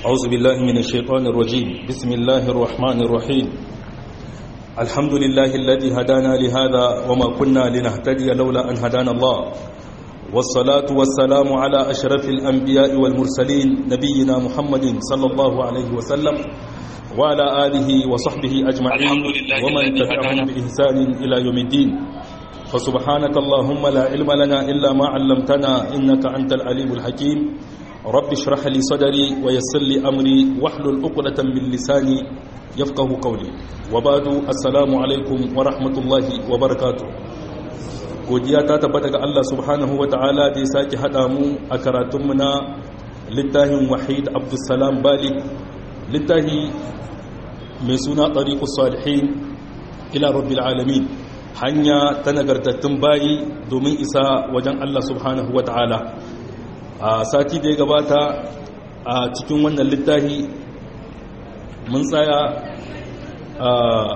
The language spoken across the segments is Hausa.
أعوذ بالله من الشيطان الرجيم بسم الله الرحمن الرحيم الحمد لله الذي هدانا لهذا وما كنا لنهتدي لولا أن هدانا الله والصلاة والسلام على أشرف الأنبياء والمرسلين نبينا محمد صلى الله عليه وسلم وعلى آله وصحبه أجمعين ومن تبعهم بإحسان إلى يوم الدين فسبحانك اللهم لا علم لنا إلا ما علمتنا إنك أنت العليم الحكيم رب اشرح لي صدري ويسر لي أمري واحلل عقدة من لساني يفقه قولي وبعد السلام عليكم ورحمة الله وبركاته godiya ta tabbata ga Allah subhanahu wa ta'ala da ya sake haɗa mu a karatunmu na littafin wahid abdulsalam bali littafi mai suna ɗariƙus salihin ila rabbil alamin hanya ta nagartattun bayi domin isa wajen Allah subhanahu wa ta'ala a sati da ya gabata a cikin wannan littafi mun tsaya a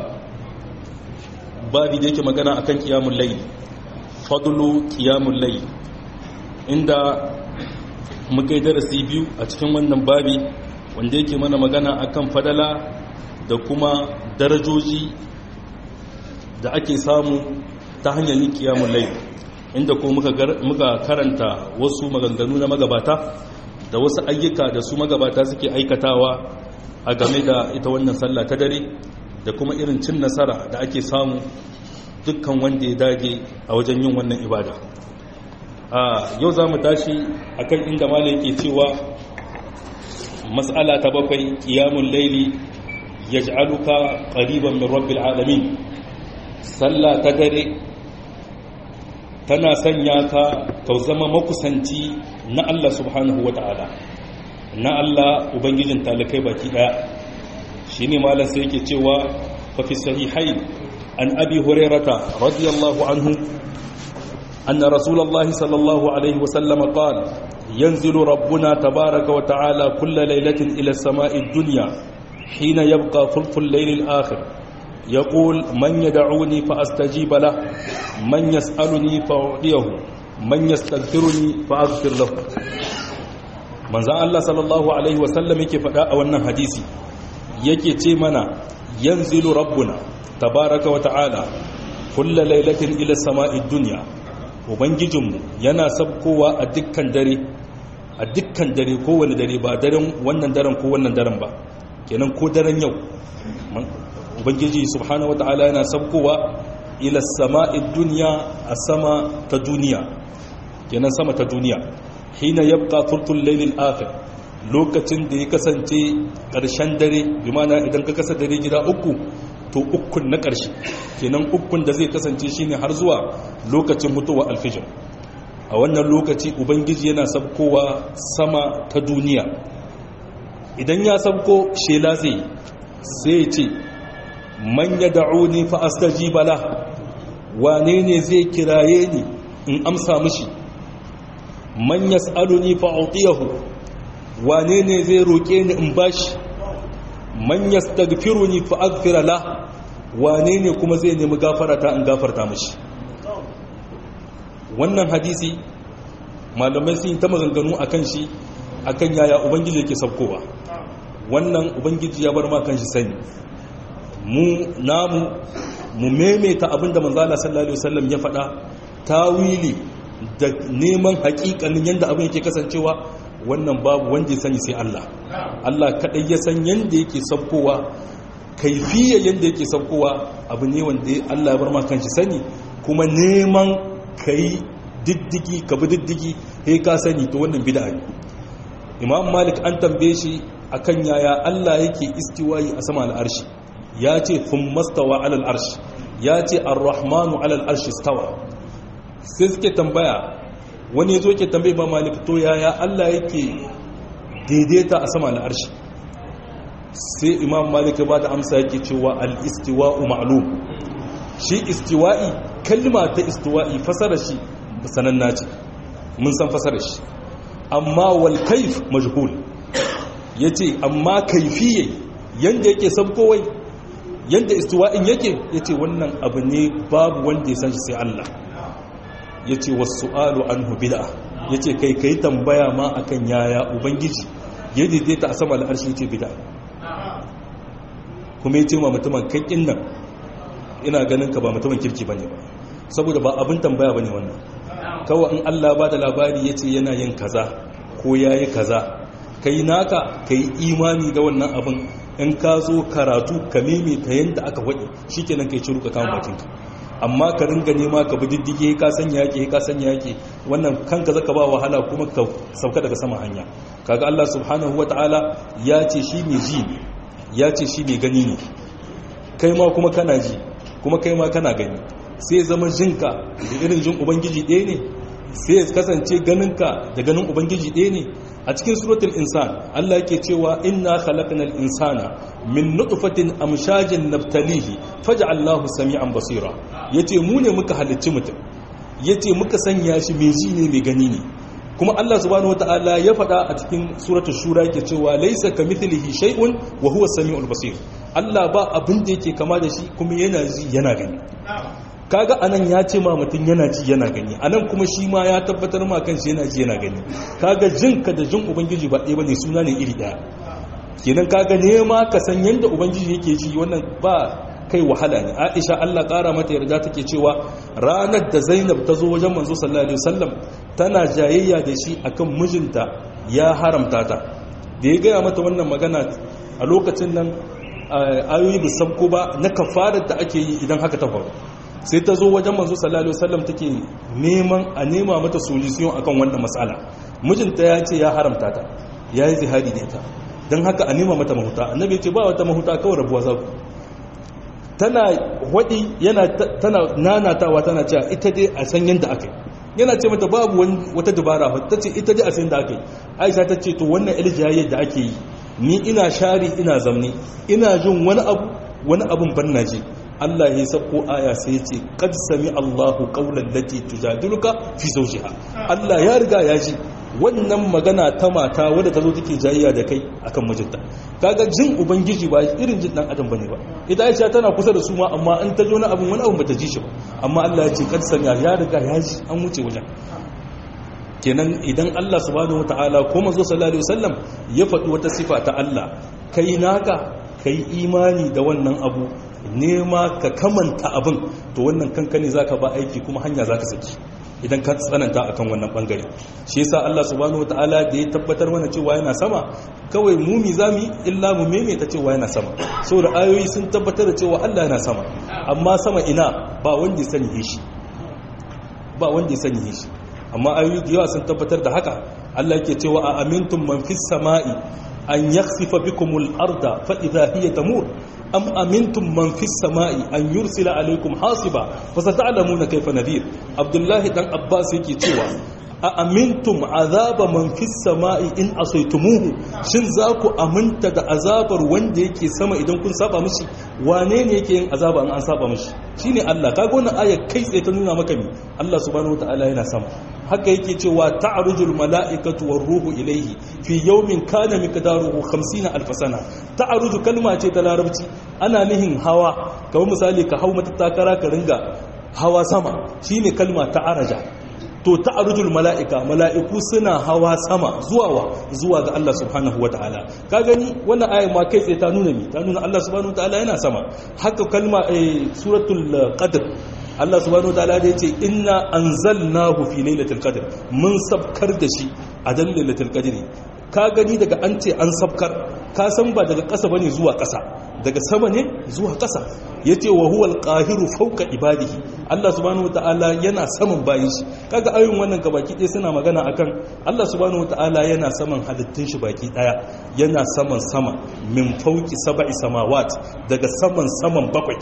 babi da yake magana akan kiyamun layi fadlu kiyamun layi inda muka yi darasi biyu a cikin wannan babi wanda yake mana magana akan fadala da kuma darajoji da ake samu ta hanyar yin kiyamun layi inda ko muka karanta wasu maganganu na magabata da wasu ayyuka da su magabata suke aikatawa a game da ita wannan sallah ta dare da kuma irin cin nasara da ake samu dukkan wanda ya dage a wajen yin wannan ibada a yau za mu tashi akan inda mala yake cewa matsala ta bakwai kiyamun laili ya ji'aluka ƙariban min rabbil alamin sallah ta dare tana sanya ka ka zama makusanci na Allah subhanahu wa ta'ala na Allah ubangijin talakai baki daya shi ne malar sai yake cewa fafi sahihai an abi hurairata radiyallahu anhu أن رسول الله صلى الله عليه وسلم قال ينزل ربنا تبارك وتعالى كل ليلة إلى السماء الدنيا حين يبقى ثلث الليل الآخر يقول من يدعوني فأستجيب له من يسألني فأعطيه من يستغفرني فأغفر له من زان الله صلى الله عليه وسلم yake faɗa a wannan hadisi yake ce mana yanzilu rabbuna tabaraka wa ta'ala kulla lailatin ila sama'i dunya ubangijinmu yana sabkowa a dukkan dare a dukkan dare kowane dare ba daren wannan daren ko wannan daren ba kenan ko daren yau ubangiji subhanahu wata'ala yana sabkowa ila sama'i duniya a sama ta duniya kenan sama ta duniya hina yabqa thulthul laylil akhir lokacin da ya kasance ƙarshen dare bi mana idan ka kasa dare gida uku to ukun na ƙarshe kenan ukun da zai kasance shine har zuwa lokacin mutuwa alfijir a wannan lokaci ubangiji yana sabkowa sama ta duniya idan ya sabko shela zai sai ce man ya da'uni fa astajiba la wane ne zai kiraye ni in amsa mishi man yas'aluni fa utiyahu wane ne zai roke ni in bashi man yastaghfiruni fa aghfira la wane ne kuma zai nemi gafarata in gafarta mishi wannan hadisi malamai sun yi ta maganganu akan shi akan yaya ubangiji yake sabkowa wannan ubangiji ya bar ma kan shi sani mu namu mu maimaita abinda manzala sallallahu alaihi wasallam ya faɗa tawili da neman haƙiƙanin yanda abin yake kasancewa wannan babu wanda ya sani sai Allah Allah kadai ya san yanda yake sabkowa kaifiyar yanda yake sabkowa abu ne wanda Allah ya bar ma kanshi sani kuma neman kai diddigi ka bi diddigi sai ka sani to wannan bid'a ne Imam Malik an tambaye shi akan yaya Allah yake istiwayi a sama al'arshi ya ce kun mastawa alal arshi ya ce ar-rahmanu alal arshi stawa sai suke tambaya wani ya zo ke tambaye ba malik to yaya Allah yake daidaita a sama al'arshi sai imam malik ba da amsa yake cewa al-istiwa'u ma'lum shi istiwa'i kalma ta istiwa'i fasara shi sananna ce mun san fasara shi amma wal kaif majhul yace amma kaifiyye yanda yake sabkowai yadda istiwa'in yake ya ce wannan abu ne babu wanda ya san shi sai Allah ya ce wasu alu an hubida ya ce kai kai tambaya ma akan yaya ubangiji ya daidaita a sama al'arshi ce bida kuma ya ce ma mutumin kakkin nan ina ganin ka ba mutumin kirki ba ne ba saboda ba abin tambaya ba ne wannan kawai in allah ba da labari ya ce yana yin kaza ko ya yi kaza ka yi naka ka yi imani da wannan abin in ka zo karatu ka ta yadda aka waɗi shi kenan ka yi ciruka kama bakinka amma ka ringa nema ka bi diddige ka sanya yake ka sanya yake wannan kanka zaka ba wahala kuma ka sauka daga sama hanya kaga Allah subhanahu wataala ya ce shi mai ji ya ce shi mai gani ne kai ma kuma kana ji kuma kai ma kana gani sai zama jinka da irin jin ubangiji ɗaya ne sai ya kasance ganinka da ganin ubangiji ɗaya ne a cikin suratul insan Allah yake cewa inna khalaqnal insana min nutfatin amshajin nabtalihi faj'alnahu sami'an basira yace mu ne muka halicci mutum yace muka sanya shi mai ji ne mai gani ne kuma Allah subhanahu wataala ya faɗa a cikin suratul shura yake cewa laysa kamithlihi shay'un wa huwa samiul basir Allah ba abin da yake kama da shi kuma yana ji yana gani kaga anan ya ce ma mutum yana ji yana gani anan kuma shi ma ya tabbatar ma kanshi yana ji yana gani kaga jinka da jin ubangiji ba ɗaya bane suna ne iri ɗaya kenan kaga nema ka san yadda ubangiji yake ji wannan ba kai wahala ne aisha Allah ƙara mata yarda take cewa ranar da zainab ta zo wajen manzo sallallahu alaihi wasallam tana jayayya da shi akan mijinta ya haramta ta da ya gaya mata wannan magana a lokacin nan ayoyi ba sabko ba na kafarar da ake yi idan haka ta faru sai ta zo wajen manzo sallallahu alaihi wasallam take neman a nema mata solution akan wannan matsala mijinta ya ce ya haramta ta ya yi zihari da ita don haka a nema mata mahuta annabi ya ce ba wata mahuta kawai rabuwa za ku tana waɗi yana tana nanatawa tana cewa ita dai a san yadda aka yi yana ce mata babu wata dabara ta ce ita dai a san yadda aka yi aisha ta ce to wannan iljayayyar da ake yi ni ina shari ina zamne ina jin wani abu wani abun ban na ji Allah ya sako aya sai ya ce kad sami Allahu qawlan lati tujadiluka fi zawjiha Allah ya riga ya ji wannan magana ta mata wadda ta zo take jayayya da kai akan mijinta kaga jin ubangiji ba irin jin dan adam bane ba ita Aisha tana kusa da su ma amma an ta jo na abun wani abun bata ji shi ba amma Allah ya ce kad sami ya riga ya ji an wuce wajen kenan idan Allah subhanahu wataala ko manzo sallallahu alaihi wasallam ya faɗi wata sifa ta Allah kai naka kai imani da wannan abu nema ka kamanta abin to wannan kankani zaka ba aiki kuma hanya zaka saki idan ka tsananta akan wannan bangare shi yasa Allah subhanahu wataala da ya tabbatar mana cewa yana sama kawai mu mi zamu illa mu meme ta cewa yana sama saboda ayoyi sun tabbatar da cewa Allah yana sama amma sama ina ba wanda ya sani shi ba wanda ya sani shi amma ayoyi da yawa sun tabbatar da haka Allah yake cewa a amintum man fis sama'i an yakhsifa bikumul arda fa idha hiya tamur am amintum man fis sama'i an yursila alaykum hasiba fa sata'lamuna kayfa nadir abdullahi dan abbas yake cewa a amintum azaba man fis sama'i in asaitumuhu shin za ku aminta da azabar wanda yake sama idan kun saba mishi wane ne yake yin azaba in an saba mishi shine Allah kaga wannan aya kai tsaye ta nuna maka me Allah subhanahu wataala yana sama haka yake cewa ta'rujul mala'ikatu war ruhu ilayhi fi yawmin kana miqdaruhu 50 alf sana ta'ruju kalma ce ta larabci ana nihin hawa kamar misali ka hau mata takara ka ringa hawa sama shine kalma ta araja to ta'rujul mala'ika mala'iku suna hawa sama zuwa wa zuwa ga Allah subhanahu wataala ka gani wannan ayat ma kai tsaye ta nuna mi ta nuna Allah subhanahu wataala yana sama haka kalma suratul qadr Allah subhanahu wataala da yace inna anzalnahu fi lailatul qadr mun sabkar da shi a dan lailatul qadri ka gani daga an ce an sabkar ka san ba daga ƙasa bane zuwa ƙasa daga sama ne zuwa ƙasa yace wa huwal qahiru fawqa ibadihi Allah subhanahu wataala yana saman bayin shi kaga ayoyin wannan gabaki ɗaya suna magana akan Allah subhanahu wataala yana saman halittun shi baki ɗaya yana saman sama min fawqi sab'i samawat daga saman saman bakwai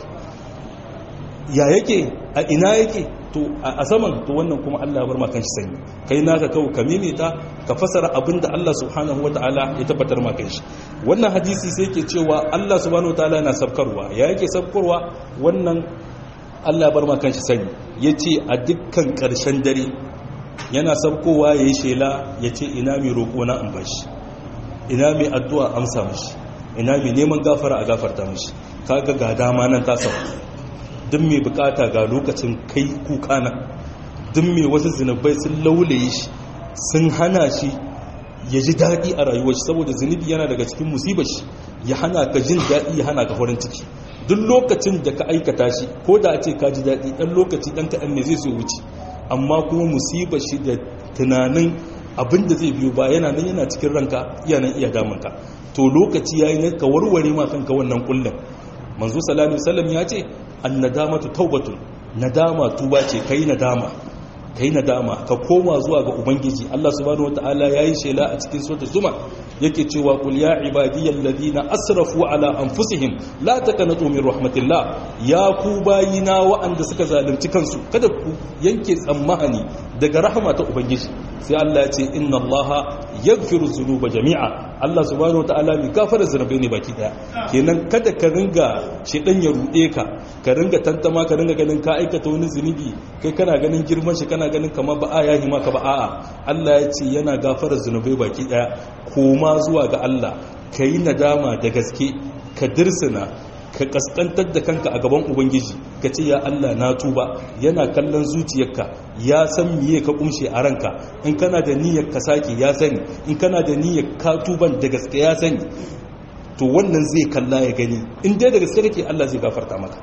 ya yake a ina yake to a saman to wannan kuma Allah ya bar ma kanshi sani kai naka kawo ka mimita ka fasara abinda Allah subhanahu wataala ya tabbatar ma kanshi wannan hadisi sai yake cewa Allah subhanahu wataala yana sabkarwa ya yake sabkarwa wannan Allah ya bar ma kanshi sani yace a dukkan karshen dare yana sabkowa yayi shela yace ina mai roƙo na an bashi ina mai addu'a amsa mishi ina mai neman gafara a gafarta mishi kaga ga dama nan ta sauka duk mai bukata ga lokacin kai kuka nan duk mai wasu zinabai sun laulaye shi sun hana shi ya ji daɗi a rayuwar shi saboda zunubi yana daga cikin musibar shi ya hana ka jin daɗi ya hana ka farin ciki duk lokacin da ka aikata shi ko da a ce ka ji daɗi ɗan lokaci ɗan kaɗan ne zai so wuce amma kuma musibar shi da tunanin abin da zai biyo ba yana nan yana cikin ranka iya nan iya damunka to lokaci yayi ne ka warware ma kanka wannan kullum manzo sallallahu alaihi wasallam ya ce annadamatu taubatun nadama tuba ce kai nadama kai nadama ka koma zuwa ga ubangiji Allah subhanahu wataala yayi shela a cikin suratul zuma yake cewa qul ya ibadiyal ladina asrafu ala anfusihim la taqnatu min rahmatillah ya ku bayina wa'anda suka zalunci kansu kada ku yanke tsammani daga rahama ta ubangiji sai Allah ya ce inna Allah yaghfiru dhunuba jami'a Allah subhanahu wataala mai gafara zunubai ne baki daya kenan kada ka ringa shedan ya rude ka ka ringa tantama ka ringa ganin ka aikata wani zunubi kai kana ganin girman shi kana ganin kamar ba a yahi maka ba a'a Allah ya ce yana gafara zunubai baki daya koma zuwa ga Allah kayi nadama da gaske ka dirsina ka kaskantar da kanka a gaban ubangiji ka ce ya Allah na tuba yana kallon zuciyarka ya san miye ka kumshe a ranka in kana da niyyar ka sake ya sani in kana da niyyar ka tuban da gaske ya sani to wannan zai kalla ya gani in dai da gaske kake Allah zai gafarta maka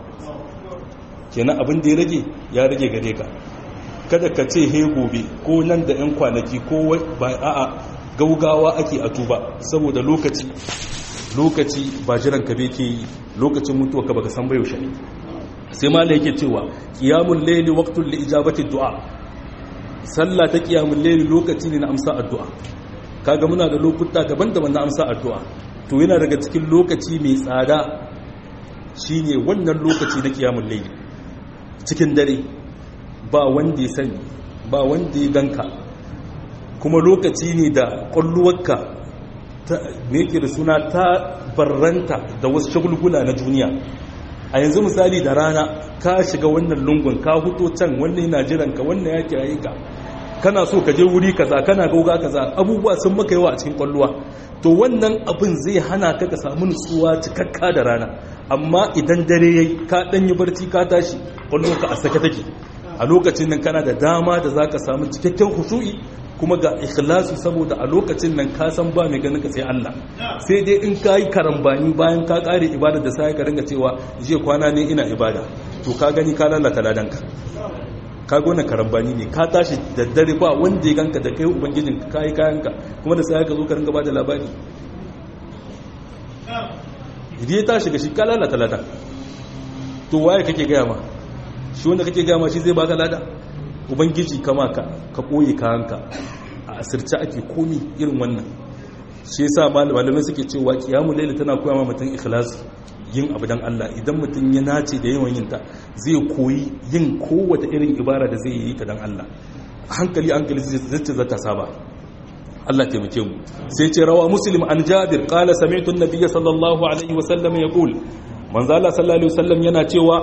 kenan abin da ya rage ya rage gare ka kada ka ce he gobe ko nan da yan kwanaki ko ba a'a gaugawa ake a tuba saboda lokaci lokaci ba jiran ka ke yi lokacin mutuwa ka baka san bai yaushe sai malai yake cewa qiyamul layli waqtul li ijabati du'a sallah ta qiyamul layli lokaci ne na amsa addu'a kaga muna da lokuta daban-daban na amsa addu'a to yana daga cikin lokaci mai tsada shine wannan lokaci na qiyamul layli cikin dare ba wanda ya sani ba wanda ya ganka kuma lokaci ne da kwalluwarka me yake da suna ta barranta da wasu shagulgula na duniya a yanzu misali da rana ka shiga wannan lungun ka huto can wannan yana jiranka wannan ya kiraye ka kana so ka je wuri kaza kana gauga kaza abubuwa sun maka yawa a cikin kwalluwa to wannan abin zai hana ka ka samu nutsuwa cikakka da rana amma idan dare yayi ka dan yi barci ka tashi kwalluwarka a sake take a lokacin nan kana da dama da zaka samu cikakken khushu'i kuma ga ikhlasi saboda a lokacin nan ka san ba mai ganin ka sai Allah sai dai in ka yi karambani bayan ka kare ibada da sai ka ringa cewa je kwana ne ina ibada to ka gani ka lalata ladanka ka gona karambani ne ka tashi da dare ba wanda ya ganka da kai ubangijin ka yi kayanka kuma da sai ka zo ka ringa bada labari idan ya tashi ga shi ka lalata ladan to waye kake gaya ma shi wanda kake gaya ma shi zai baka lada ubangiji kama ka ka ɓoye kayanka a asirce ake komi irin wannan shi yasa malamai suke cewa kiyamu laila tana koya ma mutum ikhlasi yin abu dan Allah idan mutum ya nace da yawan yin ta zai koyi yin kowace irin ibara da zai yi ta dan Allah hankali hankali zai ce zata saba Allah taimake mu sai ce rawa muslim an jabir qala sami'tu an-nabiy sallallahu alaihi wasallam yaqul manzo Allah sallallahu alaihi wasallam yana cewa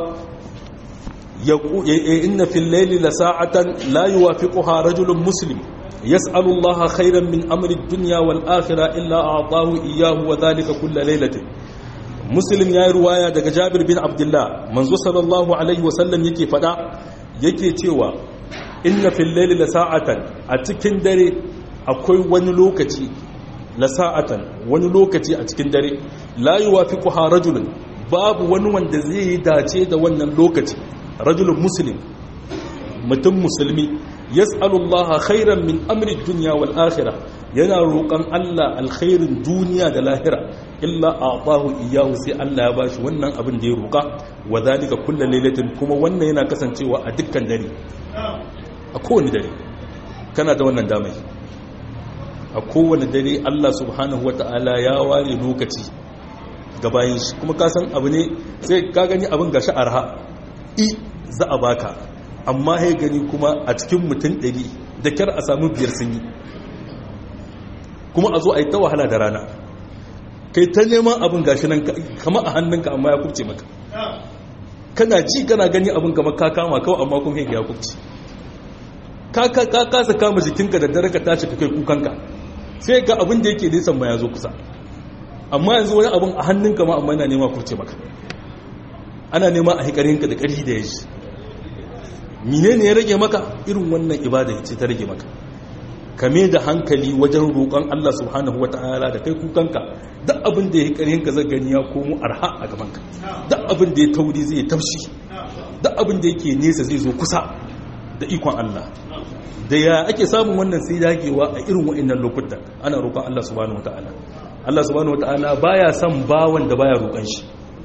إن في الليل لساعة لا يوافقها رجل مسلم يسأل الله خيرا من أمر الدنيا والآخرة إلا أعطاه إياه وذلك كل ليلة مسلم يا رواية دك جابر بن عبد الله منذ صلى الله عليه وسلم يكي فدا يكي تيوى إن في الليل لساعة أتكن دري أكوي ونلوكتي لساعة ونلوكتي أتكن دري لا يوافقها رجل باب ونوان دزي داتي دا ونن لوكتي rajulun muslim mutum musulmi yas'alullaha khairan min amri dunya wal akhirah yana roƙon Allah alkhairin duniya da lahira illa a'tahu iyyahu sai Allah ya bashi wannan abin da ya roƙa wa zalika kullu lailatin kuma wannan yana kasancewa a dukkan dare a kowane dare kana da wannan damai a kowane dare Allah subhanahu wata'ala ya ware lokaci ga bayan shi kuma ka san abu ne sai ka gani abin gashi arha i za a baka amma ya gani kuma a cikin mutum ɗari da kyar a samu biyar sun yi kuma a zo a yi ta wahala da rana kai ta neman abin gashi nan kama a hannunka amma ya kubce maka kana ji kana gani abin kama ka kama kawai amma kuma ya kubce ka kasa kama jikinka da dare ka tashi ka kai kukanka sai ga abin da yake nisan ma ya zo kusa amma yanzu wani abin a hannunka ma amma yana nema kubce maka ana nema a hikarinka da ƙarfi da ya shi mine ne ya rage maka irin wannan ibada ce ta rage maka kame da hankali wajen roƙon Allah subhanahu wata'ala da kai kukanka duk abin da ya ƙarhin ka gani ya komo arha a gabanka duk abin da ya tauri zai taushi duk abin da yake nesa zai zo kusa da ikon Allah da ya ake samun wannan sai dagewa a irin wa'annan lokutan ana roƙon Allah subhanahu wata'ala Allah subhanahu wata'ala baya son bawan da baya roƙon shi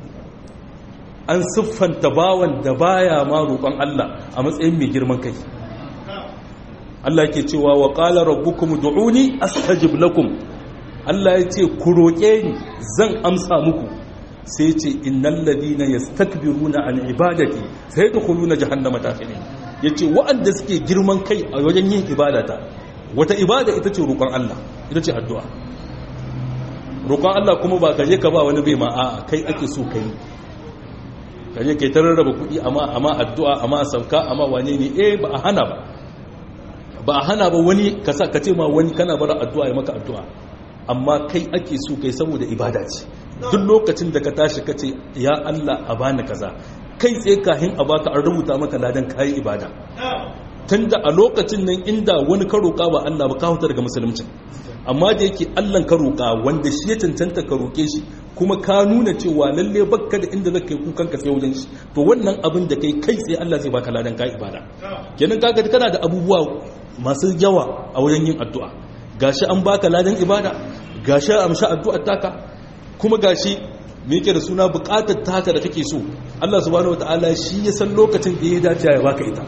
an siffanta bawan da baya ma roƙon Allah a matsayin mai girman kai Allah ke cewa wa qala rabbukum du'uni astajib lakum Allah ya ce ku roƙe ni zan amsa muku sai ce innal ladina yastakbiruna an ibadati sayadkhuluna jahannama dakhirin yace wa'anda suke girman kai a wajen yin ibadata wata ibada ita ce roƙon Allah ita ce addu'a roƙon Allah kuma ba kaje ka ba wani bai ma a kai ake so kai kaje kai ta rarraba kuɗi amma amma addu'a amma sauka amma wane ne eh ba a hana ba ba a hana ba wani ka sa ka ce ma wani kana bara addu'a ya maka addu'a amma kai ake so kai saboda ibada ce duk lokacin da ka tashi ka ce ya Allah a bani kaza kai tsaye kahin a baka an rubuta maka ladan kayi ibada tunda a lokacin nan inda wani ka roƙa ba Allah ba ka huta daga musulunci amma da yake Allah ka roƙa wanda shi ya cancanta ka roƙe shi kuma ka nuna cewa lalle bakka da inda zaka yi kukan ka sai wajen shi to wannan abin da kai kai sai Allah zai baka ladan ka ibada kenan kaga kana da abubuwa masu yawa a wajen yin addu'a gashi an baka ladan ibada gashi an amshi addu'ar taka kuma gashi me yake da suna bukatar taka da kake so Allah subhanahu wataala shi ya san lokacin da ya dace ya baka ita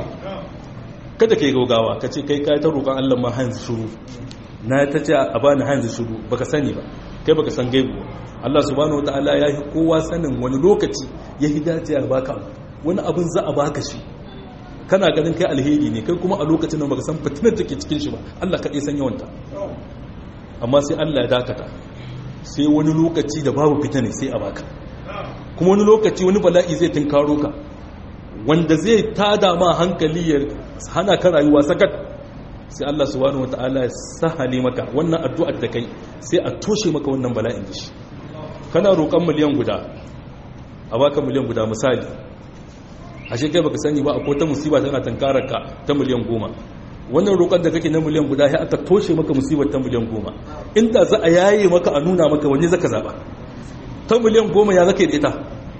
kada kai gaugawa ka ce kai kai ta roƙon Allah ma hanzu shuru na ta ce a bani hanzu shuru baka sani ba kai baka san gaibu Allah subhanahu wataala ya yi kowa sanin wani lokaci ya dace ya baka wani abin za a baka shi kana ganin kai alheri ne kai kuma a lokacin nan baka san fitinar take cikin shi ba Allah kaɗai san yawanta amma sai Allah ya dakata sai wani lokaci da babu fitina sai a baka kuma wani lokaci wani bala'i zai tunkaro ka wanda zai tada ma hankali ya hana ka rayuwa sakat sai Allah subhanahu wataala ya sahale maka wannan addu'ar da kai sai a toshe maka wannan bala'in da shi kana roƙon miliyan guda a baka miliyan guda misali ashe kai baka sani ba akwai ta musiba tana tankarar ka ta miliyan goma wannan roƙon da kake na miliyan guda ya aka toshe maka musibar ta miliyan goma inda za a yaye maka a nuna maka wani zaka zaba ta miliyan goma ya zaka yi ita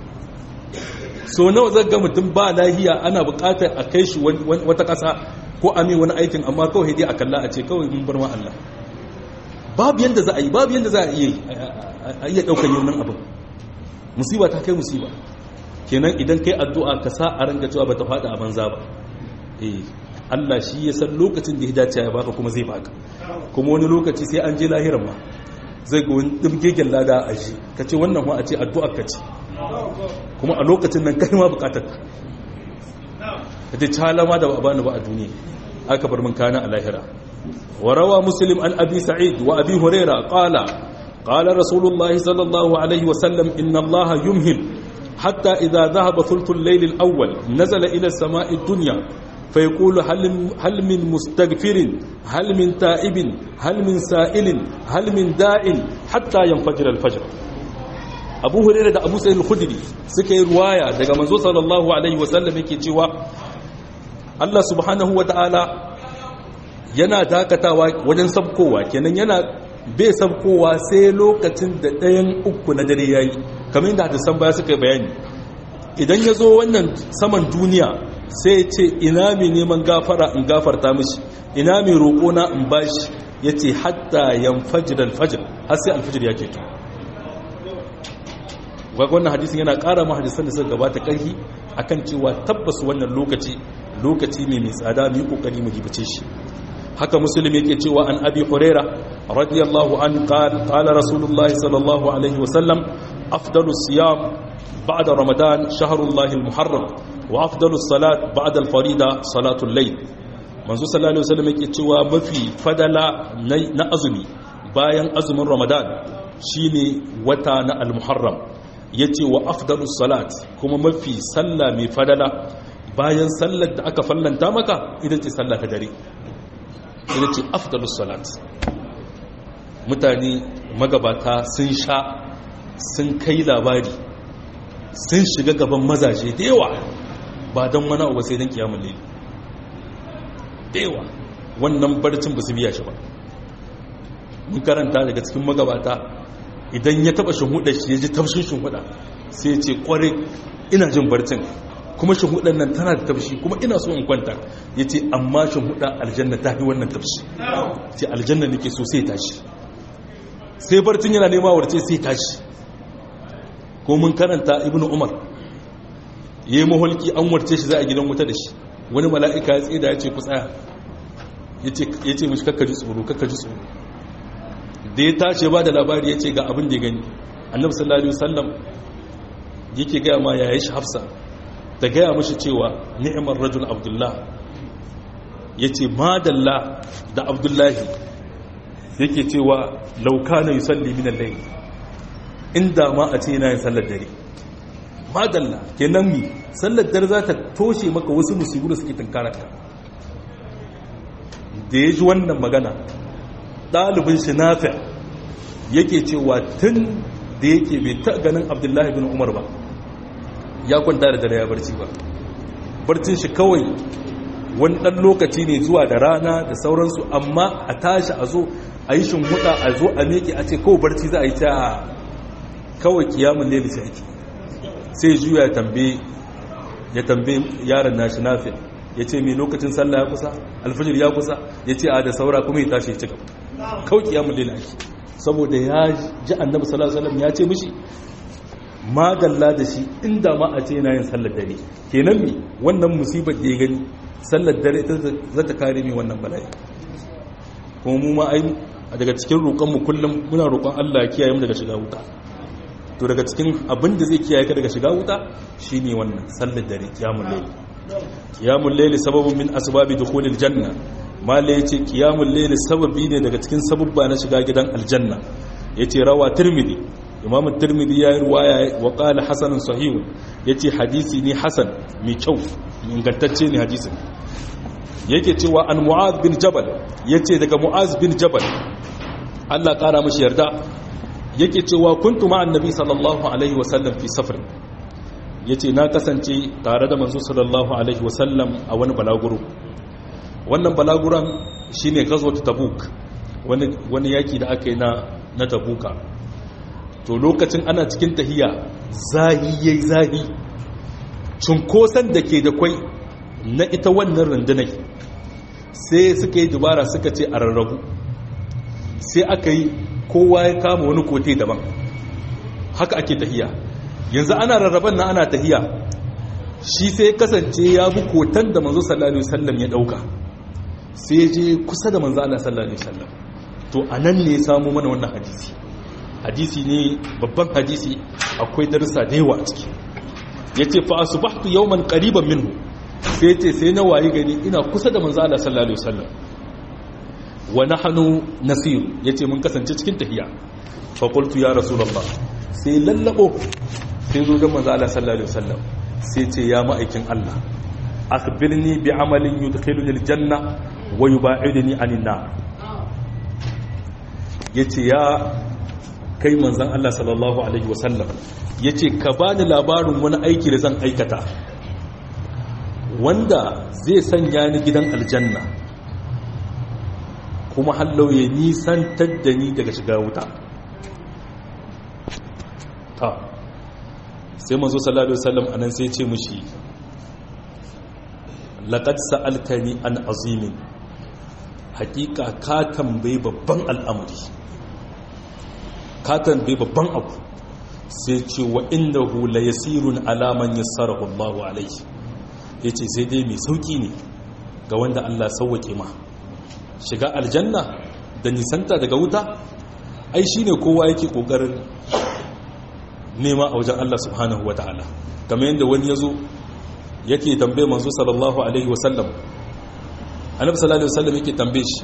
so nawa zaka ga mutum ba lahiya ana buƙatar a kai shi wata ƙasa ko a wani aikin amma kawai dai a kalla a ce kawai mun bar ma Allah babu yanda za a yi babu yanda za a iya a iya ɗaukar yaunin abin musiba ta kai musiba kenan idan kai addu'a ka sa a ranka cewa bata fada a banza ba eh Allah shi ya san lokacin da ya dace ya baka kuma zai baka kuma wani lokaci sai an je lahiran ma zai ga wani dimgegen lada a shi ka ce wannan ma a ce addu'ar ka ce kuma a lokacin nan kai ma bukatar ka ka ce calama da ba bani ba a duniya aka bar mun kana a lahira wa rawa muslim an abi sa'id wa abi huraira qala qala rasulullahi sallallahu alaihi wa sallam inna allaha yumhil حتى إذا ذهب ثلث الليل الأول نزل إلى السماء الدنيا فيقول هل, هل من مستغفر هل من تائب هل من سائل هل من داع حتى ينفجر الفجر abu hurairah da abu sa'id al-khudri suka yi ruwaya daga manzo sallallahu alaihi wasallam yake cewa Allah subhanahu wataala yana dakatawa wajen sabkowa kenan yana bai sabkowa sai lokacin da ɗayan uku na dare yayi kamar yadda hadisan baya suka yi bayani idan ya zo wannan saman duniya sai ya ce ina mai neman gafara in gafarta mishi ina mai roƙona in bashi ya ce hatta yan fajir alfajir har sai alfajir ya keto wannan hadisin yana ƙara ma hadisan da suka gabata ƙarfi akan cewa tabbas wannan lokaci lokaci ne mai tsada mu yi ƙoƙari mu gibace shi haka muslim yake cewa an abi huraira radiyallahu an qala rasulullahi sallallahu alaihi wasallam afdalu siyam ba'da ramadan shahrullahi almuharram wa afdalu salat ba'da alfarida salatul layl manzo sallallahu alaihi wasallam yake cewa mafi fadala na azumi bayan azumin ramadan shine wata na almuharram yace wa afdalu salat kuma mafi sallah mai fadala bayan sallar da aka fallanta maka ita ce sallah ta dare ita ce afdalus salat mutane magabata sun sha sun kai labari sun shiga gaban mazaje da yawa ba don wani abu sai don kiyamun lili da yawa wannan barcin ba su biya shi ba mun karanta daga cikin magabata idan ya taba shinhuda shi ya ji tafshin shinhuda sai ya ce kware ina jin barcin kuma shinhudan nan tana da tafshi kuma ina so in kwanta ya ce amma shinhuda aljanna ta fi wannan tafshi ce aljanna nake so sai tashi sai barcin yana nema warce sai tashi ko mun karanta ibn umar ya yi maholki an warce shi za a gidan wuta da shi wani mala'ika ya tsaye da ya ce ku tsaya ya ce mashi kakkaji tsoro kakkaji tsoro da ya tashi ba da labari ya ce ga abin da ya gani annabi sallallahu alaihi wasallam yake gaya ma yayi shi hafsa ta gaya mashi cewa ni'mar rajul abdullah yace madalla da abdullahi yake cewa law kana yusalli min al-layl inda ma a ce yana yin sallar dare madalla kenan mi sallar dare za ta toshe maka wasu musibu da suke tunkararka da ya ji wannan magana ɗalibin shi nafi yake cewa tun da yake bai ta ganin abdullahi bin umar ba ya kwanta da dare ya barci ba barcin shi kawai wani ɗan lokaci ne zuwa da rana da sauransu amma a tashi a zo a yi shimhuda a zo a meke a ce kawai barci za a yi ta kawai kiyamun leli sai ake sai juya ya tambaye ya tambaye yaron nashi nafi ya ce mai lokacin sallah ya kusa alfajir ya kusa ya ce a da saura kuma ya tashi ya ci gaba kawai kiyamun leli ake saboda ya ji annabi sallallahu alaihi ya ce mishi magalla da shi inda ma a ce yana yin sallar dare kenan mi wannan musibar da ya gani sallar dare ita za ta kare mi wannan bala'i kuma mu ma ai daga cikin roƙon mu kullum muna roƙon Allah ya kiyaye mu daga shiga wuta to daga cikin abin da zai kiyaye ka daga shiga wuta shine wannan sallar dare qiyamul layl qiyamul layl sababun min asbabi dukhulil janna mala yace qiyamul layl sababi ne daga cikin sababba na shiga gidan aljanna yace rawa tirmidhi imam tirmidhi ya yi ruwaya wa qala hasanun sahih yace hadisi ne hasan mai kyau ingantacce ne hadisin yake cewa an mu'az bin jabal yace daga mu'az bin jabal Allah kara mashi yarda yake cewa kuntu ma'an nabi sallallahu alaihi wasallam fi safar yace na kasance tare da manzo sallallahu alaihi wasallam a wani balaguro wannan balaguran shine ghazwat tabuk wani wani yaki da aka yi na na tabuka to lokacin ana cikin tahiya zahi yayi zahi cunkoson da ke da kwai na ita wannan rundunai sai suka yi dubara suka ce a rarrabu sai aka yi kowa ya kama wani kote daban haka ake tahiya yanzu ana rarraban na ana tahiya shi sai kasance ya bi kotan da manzo sallallahu alaihi wasallam ya dauka sai je kusa da manzo Allah sallallahu alaihi wasallam to anan ne ya samu mana wannan hadisi hadisi ne babban hadisi akwai darussa da yawa a ciki yace fa asbahtu yawman qariban minhu sai ce sai na wayi gani ina kusa da manzo Allah sallallahu alaihi wasallam wa nahnu nasir yace mun kasance cikin tahiya fa qultu ya rasulullah sai lallabo sai zo ga manzo Allah sallallahu alaihi wasallam sai ce ya ma'aikin Allah akhbirni bi amalin yudkhiluni aljanna wa yub'iduni anin nar yace ya kai manzon Allah sallallahu alaihi wasallam yace ka bani labarin wani aiki da zan aikata wanda zai sanya ni gidan aljanna kuma hallau ya nisantar da ni daga shiga wuta ta sai manzo sallallahu alaihi wasallam anan sai ce mushi laqad sa'altani an azimin hakika ka tambayi babban al'amari ka tambayi babban abu sai ce wa innahu la yasirun ala man yassarahu Allahu alaihi ya ce sai dai mai sauƙi ne ga wanda Allah sauwaƙe ma shiga aljanna da nisanta daga wuta ai shi ne kowa yake ƙoƙarin nema a wajen Allah subhanahu wa ta'ala kamar yadda wani ya zo yake tambaye manzo sallallahu alaihi wasallam annabi sallallahu alaihi wasallam yake tambaye shi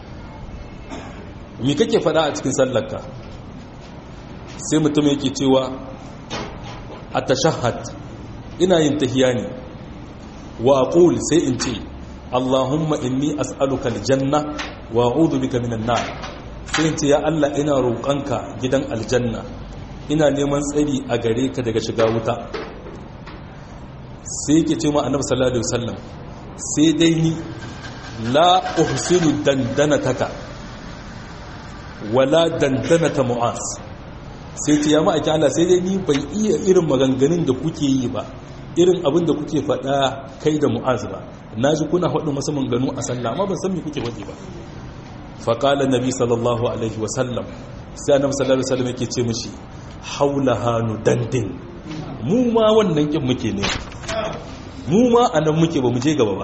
me kake faɗa a cikin sallarka sai mutum yake cewa a tashahhad ina yin tahiya ne wa aqul sai in ce Allahumma inni as'aluka aljanna wa a'udhu bika minan nar sai in ce ya Allah ina roƙonka gidan aljanna ina neman tsari a gare ka daga shiga wuta sai yake ce ma annabi sallallahu alaihi wasallam sai dai ni la uhsinu dandanataka wala dandanata mu'az sai ce ya ma'aikin Allah sai dai ni bai iya irin maganganun da kuke yi ba irin abin da kuke faɗa kai da mu'az ba na ji kuna faɗin masu manganu a sallah amma ban san me kuke faɗi ba faƙala nabi sallallahu alaihi wasallam sai annabi sallallahu alaihi wasallam yake ce mishi haula hanu dandin mu ma wannan kin muke ne mu ma anan muke ba mu je gaba ba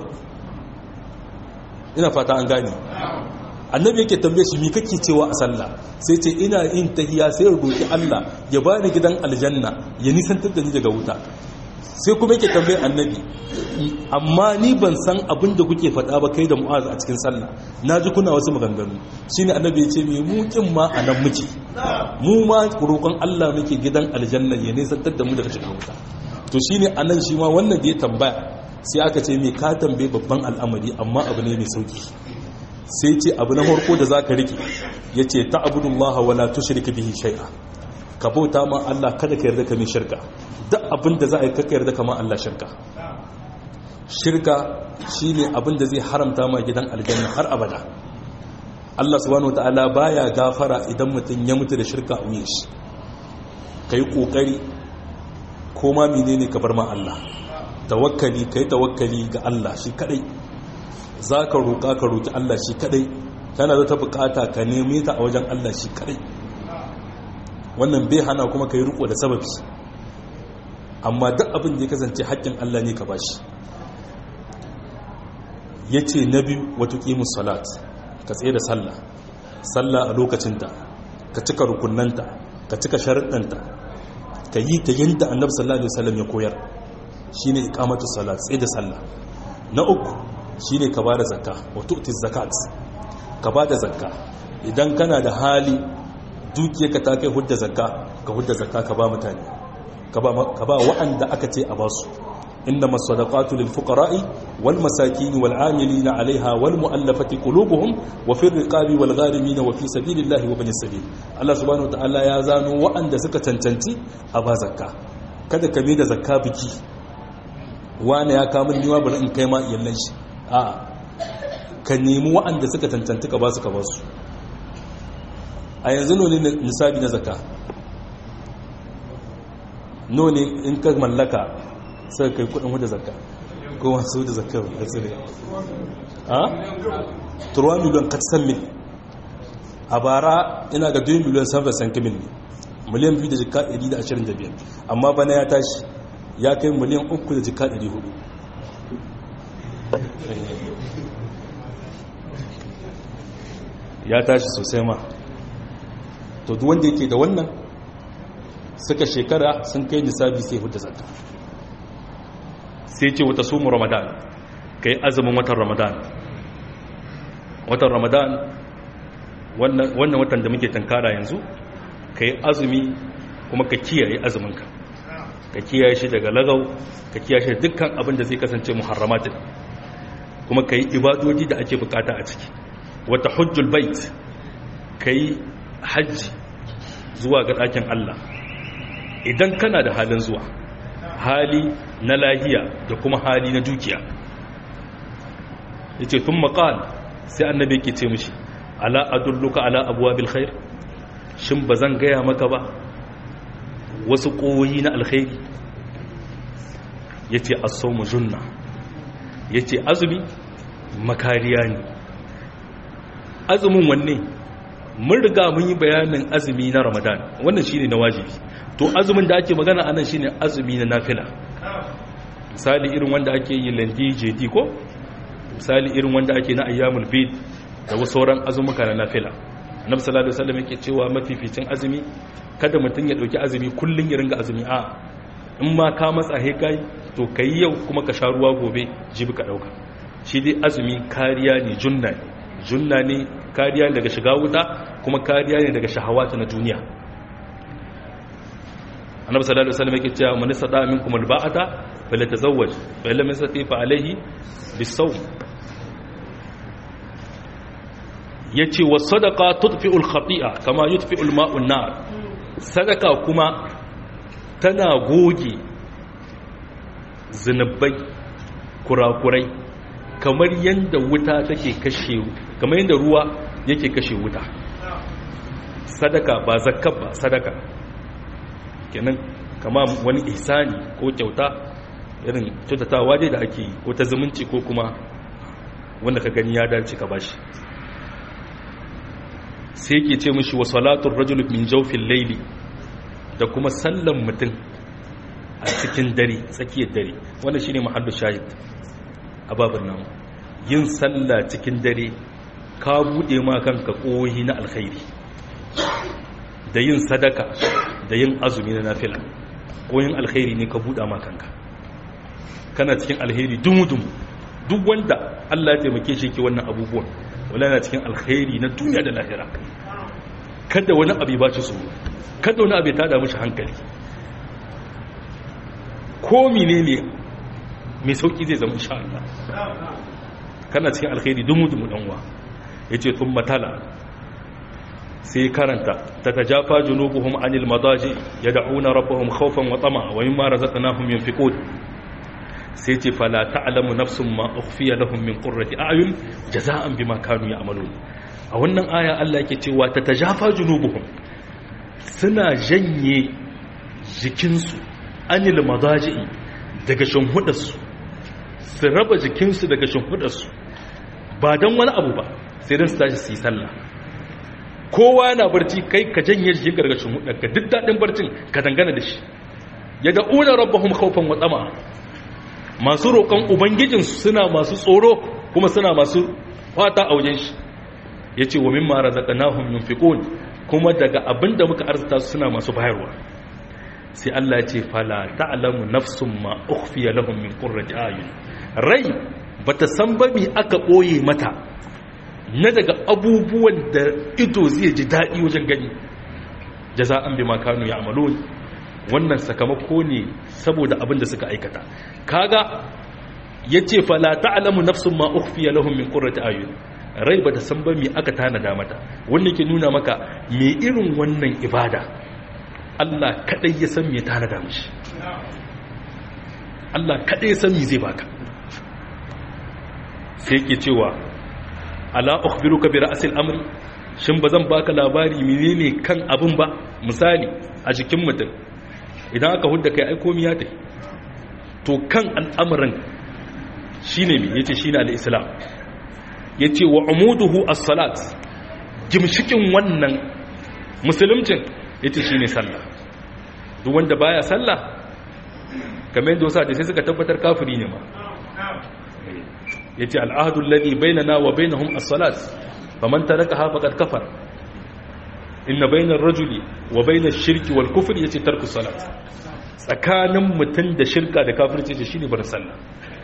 ina fata an gane annabi yake tambaye shi me kake cewa a sallah sai ce ina yin tahiya sai roki Allah ya bani gidan aljanna ya nisantar da ni daga wuta sai kuma yake tambaye annabi amma ni ban san abin da kuke faɗa ba kai da mu'az a cikin sallah na ji kuna wasu maganganu shine annabi ya ce me mu kin ma a nan muke mu ma roƙon Allah muke gidan aljanna ya nisantar da mu daga shiga wuta to shine anan shi ma wannan da ya tambaya sai aka ce me ka tambaye babban al'amari amma abu ne mai sauki sai ce abu na farko da zaka rike yace ta'budullaha wala tushrik bihi shay'a ka bauta ma Allah kada ka yarda ka mai shirka duk abin da za a yi kaka yarda kama Allah shirka shirka shine abin da zai haramta ma gidan aljanna har abada Allah subhanahu wataala baya gafara idan mutum ya mutu da shirka a wuyan shi kai kokari ko ma menene ka bar ma Allah tawakkali kai tawakkali ga Allah shi kadai zaka roka ka roki Allah shi kadai kana da ta bukata ka neme ta a wajen Allah shi kadai wannan bai hana kuma ka yi riko da sababi amma duk abin da ya kasance haƙƙin Allah ne ka bashi ya ce na biyu wata ƙimus salat ka tsaye da sallah sallah a lokacinta ka cika rukunanta ka cika sharaɗanta ka yi ta yadda annabi sallallahu alaihi wasallam ya koyar shine iqamatu salat tsaye da sallah na uku shine ka bada zakka wa tu'ti zakat ka bada zakka idan kana da hali dukiyarka ta kai hudda zakka ka hudda zakka ka ba mutane ka ba wa'anda aka ce a ba su inda masadaqatu lil fuqara'i wal masakin wal 'amilina 'alayha wal mu'allafati qulubuhum wa fi riqabi wal gharimin wa fi sabilillahi wa bani sabil Allah subhanahu wa ta'ala ya zano wa'anda suka cancanci a ba zakka kada ka da zakka biki wani ya kawo min niwa bari in kai ma iyallan shi a ka nemi wa'anda suka cancanci ka ba su ka ba su a yanzu noni nisabi na zaka noni in ka mallaka sai kai kudin wadda zaka ko masu da zaka ba su ne a? turwa miliyan katsan mil a bara ina ga 2 miliyan 7 mil ne miliyan 2 da jika 125 amma bana ya tashi ya kai miliyan 3 da jika 400 ya tashi sosai ma to duk wanda yake da wannan suka shekara sun kai nisabi sai hudu zakka sai ce wata sumu ramadan kai azumin watan ramadan watan ramadan wannan watan da muke tankara yanzu kai azumi kuma ka kiyaye azuminka ka kiyaye shi daga lagau ka kiyaye shi dukkan abin da zai kasance muharramatin kuma ka yi ibadoji da ake bukata a ciki wata hujjul bait ka yi hajji zuwa ga ɗakin Allah idan kana da halin zuwa hali na lahiya da kuma hali na dukiya ya ce tun maƙal sai annabi ke ce mishi ala adulluka ala abuwa bilkhair shin ba zan gaya maka ba wasu ƙoyi na alkhairi ya ce asomu junna ya ce azumi makariya ne azumin wanne mun riga mun yi bayanin azumi na ramadan wannan shine na wajibi to azumin da ake magana anan shine azumi na nafila misali irin wanda ake yi landi jedi ko misali irin wanda ake na ayyamul bid da wasu sauran azumuka na nafila annabi sallallahu alaihi wasallam yake cewa mafificin azumi kada mutum ya dauki azumi kullun ya ringa azumi a in ma ka matsa he kai to kai yau kuma ka sha ruwa gobe jibi ka dauka shi dai azumi kariya ne junna ne junna ne kariya daga shiga wuta kuma kariya ne daga shahawata na duniya annabi sallallahu alaihi wasallam yake cewa man sada minkum alba'ata falyatazawwaj fa lam yastati fa alayhi bisawm yace was sadaqa tudfi'u al-khati'a kama yudfi'u al-ma'u an-nar sadaka kuma tana goge zinubai kurakurai kamar yadda wuta take kashe kamar yadda ruwa yake kashe wuta sadaka ba zakka ba sadaka kenan kama wani ihsani ko kyauta irin kyautatawa dai da ake ko ta zumunci ko kuma wanda ka gani ya dace ka bashi sai ke ce mishi wa salatun rajul min jawfin laili da kuma sallan mutum a cikin dare tsakiyar dare wannan shine mahallu shahid a babin nan yin sallah cikin dare ka bude ma kanka kohi na alkhairi da yin sadaka da yin azumi na nafila koyin alkhairi ne ka buɗa ma kanka kana cikin alkhairi dumudum duk wanda Allah ya taimake shi ke wannan abubuwan wala yana cikin alkhairi na duniya da lahira kada wani abu ba ci tsoro kada wani abu ya tada mishi hankali ko menene mai sauki zai zama insha Allah kana cikin alkhairi dumudum dan uwa yace thumma tala sai karanta ta tajafa junubuhum anil madaji yad'una rabbahum khawfan wa tama'a wa mimma razaqnahum yunfiqun sai ce fala ta'lamu nafsun ma ukhfiya lahum min qurrati a'yun jaza'an bima kanu ya'malun a wannan aya Allah yake cewa ta tajafa junubuhum suna janye jikinsu anil madaji daga shimhudarsu su raba jikinsu daga shimhudarsu ba don wani abu ba sai don su tashi su yi sallah kowa na barci kai ka janye jikin gargashin hudarka duk daɗin barcin ka dangana da shi ya da'una rabbahum khawfan wa tsama masu roƙon ubangijinsu suna masu tsoro kuma suna masu fata a wajen shi yace wa mimma razaqnahum yunfiqun kuma daga abinda muka arzuta su suna masu bayarwa sai Allah ya ce fala ta'lamu nafsum ma ukhfiya lahum min qurrati ayun rai bata san ba me aka boye mata na daga abubuwan da ido zai ji daɗi wajen gani jaza'an bi makanu ya amalon wannan sakamako ne saboda abin da suka aikata kaga ya ce fala ta'alamu nafsun ma ukhfiya lahum min qurrati ayun rai bata san ba me aka tanada mata wannan ke nuna maka me irin wannan ibada Allah kadai ya san me tanada mishi Allah kadai ya san me zai baka sai yake cewa ala ukhbiruka bi ra'sil amri shin bazan baka labari menene kan abun ba misali a jikin mutum idan aka hudda kai ai komai ya tafi to kan al'amarin shine me yace shine al-islam yace wa umuduhu as-salat gimshikin wannan musulmcin yace shine sallah duk wanda baya sallah kamar yadda wasu sai suka tabbatar kafiri ne ma yace al'ahdu alladhi bainana wa bainahum as-salat faman tarakaha faqad kafar inna bainar rajuli wa bainash shirki wal kufri yace tarku salat tsakanin mutun da shirka da kafirci yace shine bar sallah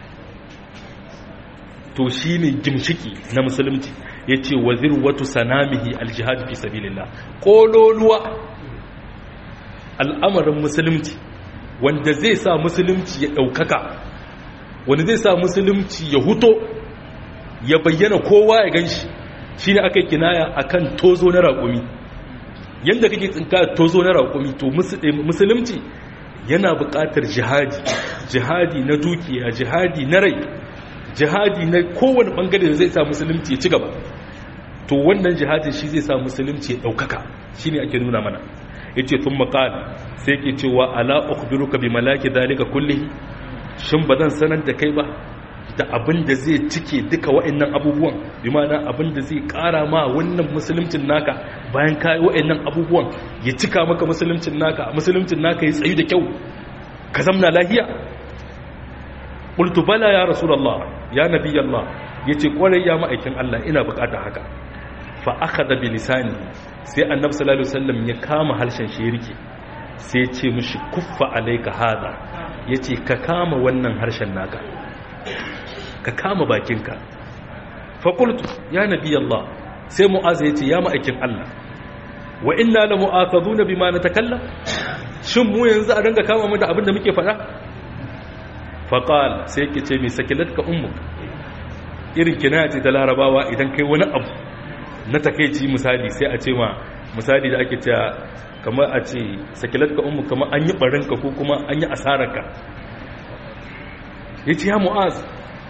to shine gimshiki na musulunci yace wazir watu sanamihi al-jihad fi sabilillah kololuwa al'amarin musulunci wanda zai sa musulunci ya daukaka wanda zai sa musulunci ya huto ya bayyana kowa ya gan shi shi ne aka yi kinaya a kan tozo na raƙumi yadda kake tsinka tozo na raƙumi to musulunci yana buƙatar jihadi jihadi na dukiya jihadi na rai jihadi na kowane ɓangare da zai sa musulunci ya ci gaba to wannan jihadin shi zai sa musulunci ya ɗaukaka shi ne ake nuna mana ya ce tun maƙala sai ke cewa ala ukhbiruka bi malaki dalika kullihi shin ba zan sanar da kai ba da abin da zai cike duka wa'annan abubuwan bi mana abin da zai kara ma wannan musulmcin naka bayan kayi wa'annan abubuwan ya cika maka musulmcin naka musulmcin naka ya tsayu da kyau ka zamna lahiya qultu bala ya rasulullah ya nabiyallah yace kwarai ya ma'aikin Allah ina bukata haka fa akhadha bi lisani sai annabi sallallahu alaihi wasallam ya kama harshen shi rike sai ya ce mishi kuffa alayka hada yace ka kama wannan harshen naka ka kama bakinka faƙultu ya nabi Allah sai mu'aza ya ce ya ma'aikin Allah wa inna la mu'akhadhu na bima natakalla shin mu yanzu a danga kama mu da abin da muke faɗa faqal sai yake ce mai sakilatka ummuk irin kinaya ce ta larabawa idan kai wani abu na takeici misali sai a ce ma misali da ake cewa kamar a ce sakilatka ummuk kamar an yi barinka ko kuma an yi asararka yace ya mu'az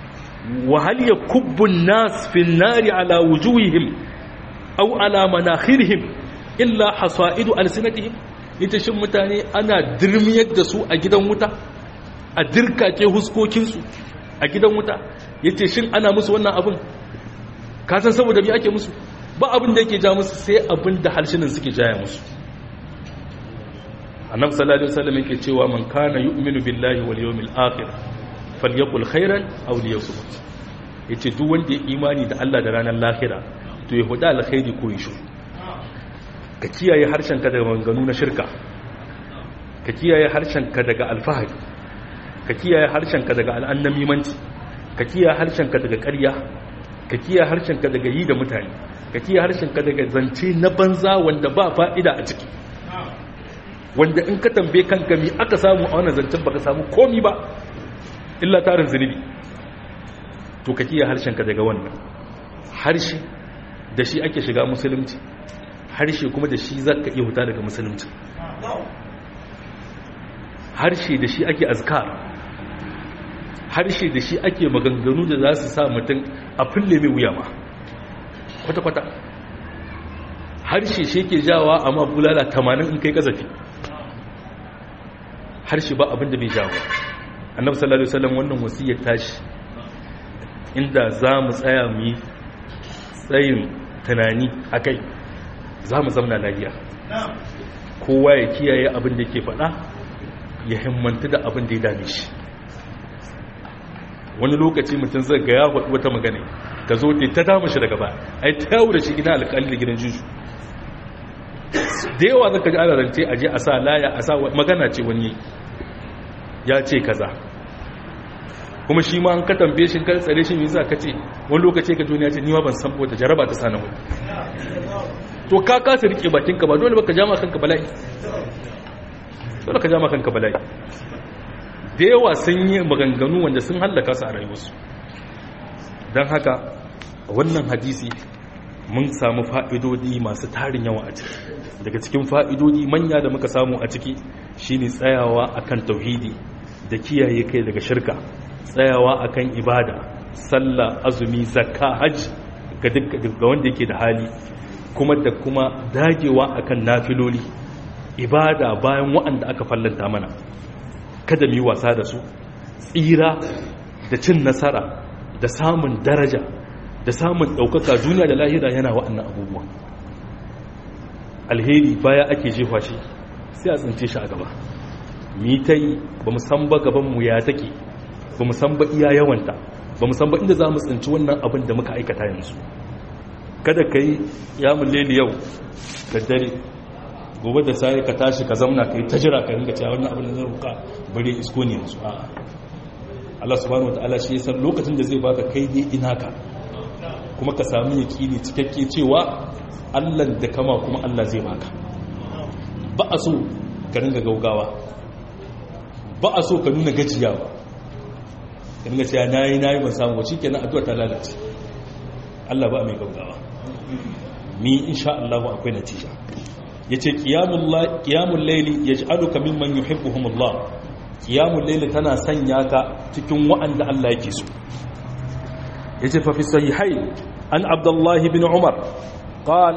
wa hal yakubbu an-nas fi an-nari ala wujuhihim aw ala manakhirihim illa hasaidu alsinatihim ita shin mutane ana dirmiyar da su a gidan wuta a dirkake huskokinsu a gidan wuta yace shin ana musu wannan abin ka san saboda me ake musu ba abin da yake ja musu sai abin da harshenan suke jaya musu annabi sallallahu alaihi wasallam yake cewa man kana yu'minu billahi wal yawmil akhir falyaqul khairan aw liyasmut yace duk wanda ya imani da Allah da ranar lahira to ya huda alkhairi ko yishu ka kiyaye harshenka daga manganu na shirka ka kiyaye harshenka daga alfahari ka kiyaye harshenka daga al'annamimanci ka kiyaye harshenka daga ƙarya ka kiyaye harshenka daga yi da mutane ka kiyaye harshenka daga zance na banza wanda ba fa'ida a ciki wanda in ka tambaye kanka mi aka samu a wannan zancen baka samu komi ba illa tarin zunubi to ka kiyaye harshenka daga wannan harshe da shi ake shiga musulunci harshe kuma da shi zaka iya huta daga musulunci harshe da shi ake azkar harshe da shi ake maganganu da za su sa mutum a fulle mai wuya ma kwata-kwata harshe shi ke jawa amma bulala tamanin in kai kazafi harshe ba abinda bai jawo annabi sallallahu alaihi wasallam wannan wasiyar tashi inda za mu tsaya mu yi tsayin tunani akai za mu zamna lafiya kowa ya kiyaye abin da ke faɗa ya himmanta da abin da ya dame shi wani lokaci mutum zai ga ya faɗi wata magana ka zo ta damu shi daga ba a yi ta da shi gina alƙali da gidan juju da yawa zaka ji ana rance a je a sa laya a sa magana ce wani ya ce kaza kuma shi ma an ka tambaye shi kan tsare shi me yasa ka ce wani lokaci ka duniya ce ni ma ban san wata jaraba ta sana wani to ka kasa rike bakinka ba dole baka jama kanka bala'i dole ka jama kanka bala'i da yawa sun yi maganganu wanda sun hallaka su a rayuwarsu don haka wannan hadisi mun samu fa'idodi masu tarin yawa a ciki daga cikin fa'idodi manya da muka samu a ciki shine tsayawa akan tauhidi da kiyaye kai daga shirka tsayawa akan ibada sallah azumi zakka hajji ga wanda yake da hali kuma da kuma dagewa akan nafiloli ibada bayan wa'anda aka fallanta mana kada mu yi wasa da su tsira da cin nasara da samun daraja da samun ɗaukaka duniya da lahira yana wa'annan abubuwa alheri baya ake jefa shi sai a tsince shi a gaba mi ta yi ba mu san ba gabanmu ya take ba mu san ba iya yawanta ba mu san ba inda za mu tsinci wannan abin da muka aikata yanzu kada ka yi yamun leli yau da dare gobe da sai ka tashi ka zamna ka yi ta jira ka ringa cewa wannan abin da zai ruka bare isko ne yanzu a Allah subhanahu wataala shi san lokacin da zai baka kai dai ina ka kuma ka samu yakini cikakke cewa Allah da kama kuma Allah zai baka ba a so ka ringa gaugawa ba a so ka nuna gajiyawa ka ringa cewa nayi nayi ban samu ba shikenan addu'a ta lalace Allah ba mai gaugawa ni insha Allah akwai natija yace qiyamul qiyamul layli yaj'aluka mimman yuhibbuhumullah qiyamul layli tana sanya ka cikin wa'anda Allah yake so yace fa fi sahihain an abdullah ibn umar قال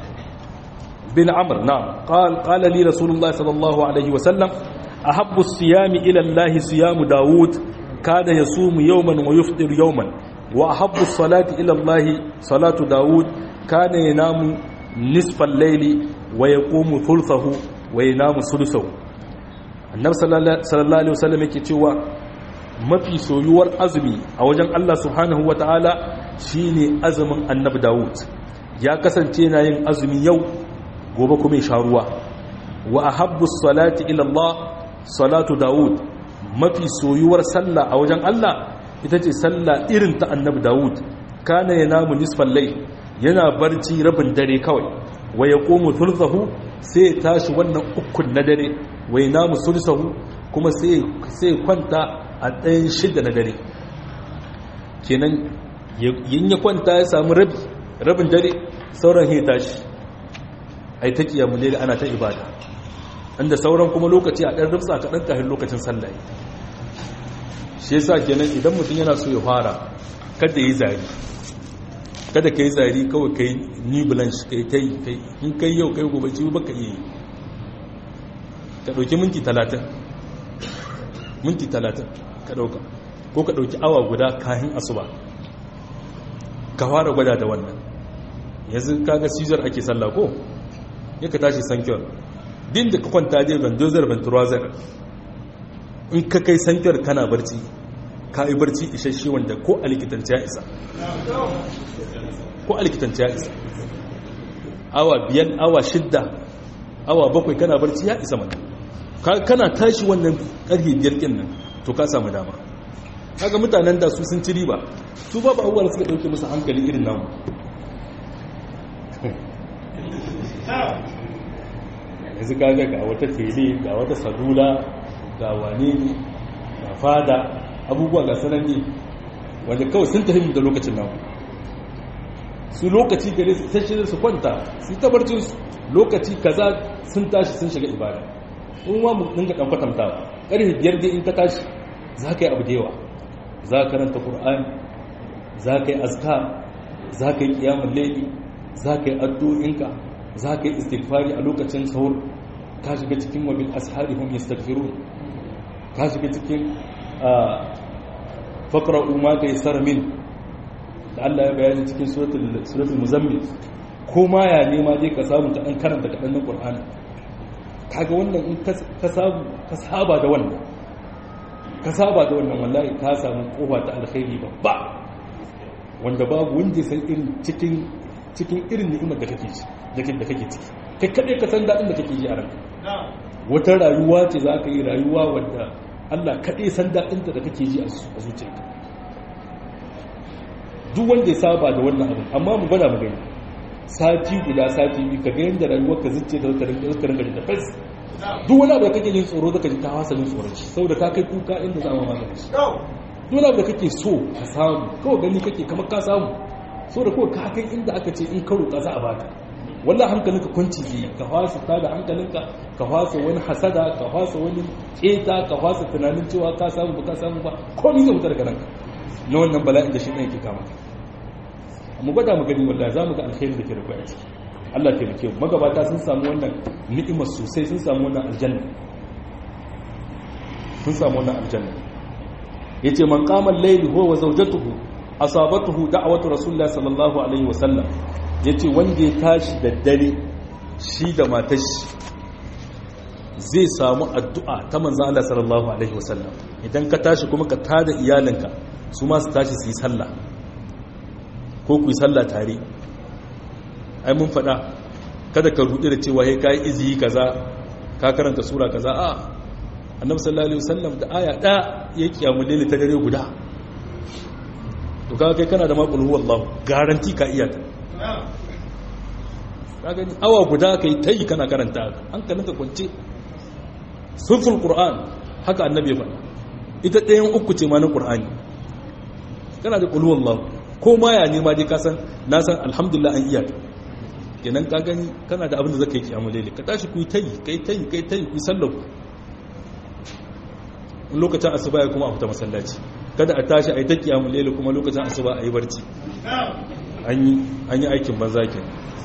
بن عمرو نعم قال قال لي رسول الله صلى الله عليه وسلم أحب الصيام إلى الله صيام داود كان يصوم يوما ويفطر يوما وأحب الصلاة إلى الله صلاة داود كان ينام نصف الليل ويقوم ثلثه وينام ثلثه النبي صلى الله عليه وسلم yake cewa mafi soyuwar azumi a wajen Allah subhanahu wataala shine azumin annabi Dawud ya kasance yana yin azumi yau gobe kuma ya sha ruwa wa ahabbu salati ila Allah salatu Dawud mafi soyuwar sallah a wajen Allah ita ce sallah irin ta annabi Dawud kana yanamu nisfal layl yana barci rabin dare kawai wa yaqumu thulthahu sai tashi wannan ukun na dare wa yanamu sulsahu kuma sai sai kwanta a ɗayan shida na dare kenan yin ya kwanta ya samu rabi rabin dare sauran ya tashi ai ta kiyamu ne ana ta ibada inda sauran kuma lokaci a ɗan rufsa kaɗan kafin lokacin sallah shi yasa kenan idan mutum yana so ya fara kada yi zari kada ka yi zari kawai kai ni blanche kai ta yi kai in kai yau kai gobe ci baka iya yi ka ɗauki minti talatin minti talatin ka ɗauka ko ka ɗauki awa guda kayan asuba ka fara gwada da wannan yanzu kaga caesar ake sallah ko ya ka tashi sankiyar din da ka kwanta dai bandozar venturazar in ka kai sankiyar kana barci ka yi barci isasshe wanda ko a likitanci ya isa ko a likitanci ya isa awa biyan awa shidda awa bakwai kana barci ya isa mata kana tashi wannan karfe biyar kin nan to ka samu dama kaga mutanen da su sun ci riba su babu abubuwa suka dauke musu hankali irin namu yanzu kaga ga wata tele ga wata salula ga wane ne ga fada abubuwa ga sananne wanda kawai sun tafi da lokacin namu su lokaci gare su tashi su kwanta su tabarcin su lokaci kaza sun tashi sun shiga ibada in wa mu dinga dan kwatanta karfe biyar dai in ka tashi za ka yi abu da yawa za ka karanta qur'ani za ka yi azkar za ka yi qiyamul layli za ka yi addu'o'inka za ka yi istighfari a lokacin sahur ka shiga cikin wabil ashari hum yastaghfirun ka shiga cikin faqra'u ma tayassara min da Allah ya bayani cikin suratul suratul muzammil ko ma ya nema dai ka samu ta dan karanta kadan na Qur'ani kaga wannan in ka samu ka saba da wannan ka saba da wannan wallahi ka samu kofa ta alkhairi babba wanda babu wanda san irin cikin cikin irin ni'imar da kake da kake ciki kai kadai ka san dadin da kake ji a ranka wata rayuwa ce za ka yi rayuwa wadda Allah kadai san dadin da kake ji a zuciyarka duk wanda ya saba da wannan abin amma mu gwada mu gani sati guda sati biyu ka ga yadda rayuwar ka zuciya da zaka rinka zaka rinka da fes duk wani abu da kake jin tsoro zaka ji ka hasa jin tsoron shi saboda ka kai kuka inda za mu magana shi duk wani abu da kake so ka samu kawai gani kake kamar ka samu saboda kawai ka kai inda aka ce in karo ka za a baka wallahi hankalinka kwanci zai ka fasa ta da hankalinka ka fasa wani hasada ka fasa wani keta ka fasa tunanin cewa ka samu ba ka samu ba komai zai wuta daga ranka na wannan bala'in da shi ɗan yake kama mu gwada mu gani wallahi za mu ga alkhairi da ke da kwaya ciki Allah ke muke magabata sun samu wannan ni'imar sosai sun samu wannan aljanna sun samu wannan aljanna yace man qama al-layl huwa wa zawjatuhu asabatuhu da'watu rasulullah sallallahu alaihi wasallam yace wanda ya tashi da dare shi da matar shi zai samu addu'a ta manzo Allah sallallahu alaihi wasallam idan ka tashi kuma ka tada iyalinka su ma su tashi su yi sallah ko ku yi sallah tare ai mun faɗa kada ka ruɗe da cewa ya kayi iziyi kaza ka karanta sura kaza a annabi sallallahu alaihi wasallam da aya ɗaya ya kiyamu lele ta dare guda to kaga kai kana da maqul huwallahu garanti ka iya ta ka gani awa guda kai tayi kana karanta hankalinka kwance sulful qur'an haka annabi ya faɗa ita ɗayan uku ce ma na qur'ani kana da qul huwallahu ko ma ya nema dai ka san na san alhamdulillah an iya kenan ka gani kana da abin da zaka yi kiyamu laili ka tashi ku yi tayi kai tayi kai tayi ku sallar ku in lokacin asuba ya kuma a fita masallaci kada a tashi a yi ta kiyamu laili kuma lokacin asuba a yi barci an yi aikin banza ke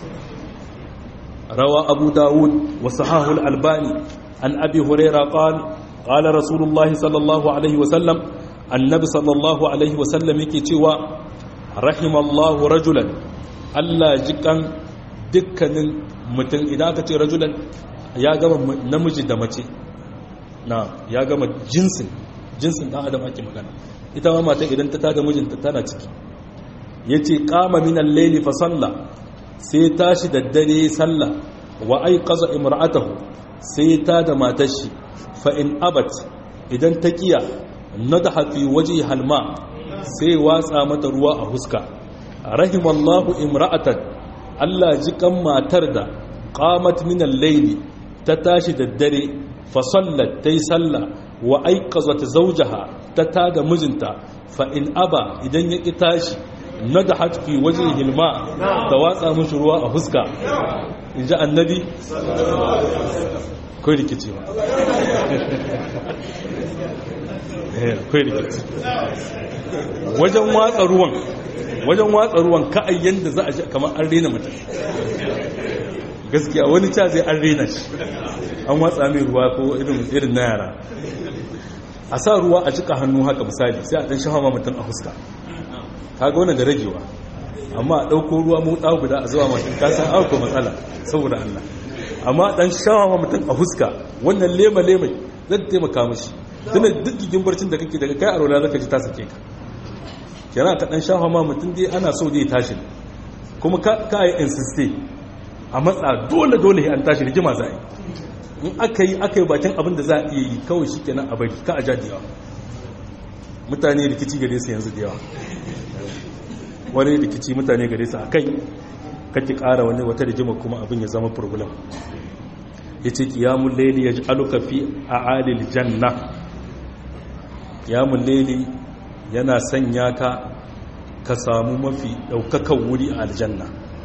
rawa abu dawud wa sahahul albani an abi huraira qal qala rasulullahi sallallahu alaihi wa sallam annabi sallallahu alaihi wa sallam yake cewa rahimallahu rajulan Allah jikan dukkanin mutum idan aka ce rajulan ya gama namiji da mace na ya gama jinsin jinsin dan adam ake magana ita ma mata idan ta tada mijinta tana ciki yace qama min al-layli fa salla sai tashi da dare salla wa ayqaza imra'atahu sai ta da matar shi fa in abat idan ta kiya nadaha fi wajhi halma sai watsa mata ruwa a huska rahimallahu imra'atan Allah ji kan matar da qamat min al-layli ta tashi da dare fa sallat tay salla wa ayqazat zawjaha ta tada mijinta fa in aba idan ya ki tashi nadahat fi wajhihi al-ma ta watsa mishi ruwa a huska inji annabi kai rikici ba kai rikici wajen watsa ruwan wajen watsa ruwan ka'ai yadda za a ji kamar an rena mutum gaskiya wani ca zai an rena shi an watsa mai ruwa ko irin na yara a sa ruwa a cika hannu haka misali sai a ɗan shafa mutum a fuska kaga wani da ragewa amma a ɗauko ruwa mu ɗau guda a zuwa mutum kasan auko matsala saboda Allah amma ɗan shafa mutum a fuska wannan lema lema zai taimaka mashi tuna duk gigin barcin da kake daga kai a rola zaka ji ta sake ka kira ka ɗan shafa ma mutum dai ana so zai tashi kuma ka yi insiste a matsa dole dole an tashi rigima za a yi in aka yi aka yi bakin abin da za a iya yi kawai shi kenan a bari ka a jadewa mutane rikici gare su yanzu da yawa wani rikici mutane gare su a kai kake kara wani wata rigima kuma abin ya zama problem ya ce kiyamun laili ya ji aluka fi a alil janna kiyamun laili yana sanya ka ka samu mafi daukakan wuri a aljanna